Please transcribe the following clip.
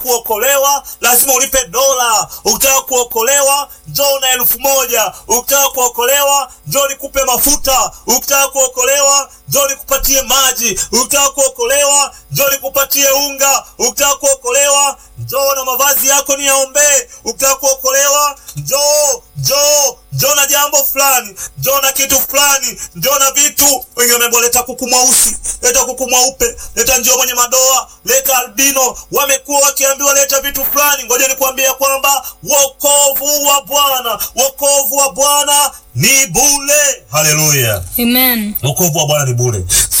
kuokolewa lazima ulipe dola. Ukitaka kuokolewa njoo na elfu moja. Ukitaka kuokolewa njoo nikupe mafuta. Ukitaka kuokolewa njoo nikupatie maji. Ukitaka kuokolewa njoo nikupatie unga. Ukitaka kuokolewa njoo na mavazi yako niyaombee. Ukitaka kuokolewa njoo, njoo, njoo na jambo fulani, njoo na kitu fulani, njoo na vitu. Wengine wameambiwa leta kuku mweusi, leta kuku mweupe, leta njoo mwenye madoa, leta albino. Wamekuwa wakiambiwa leta vitu fulani. Ngoja nikuambia kwamba wokovu wa Bwana, wokovu wa Bwana ni bure. Haleluya! Amen. Wokovu wa Bwana ni bure.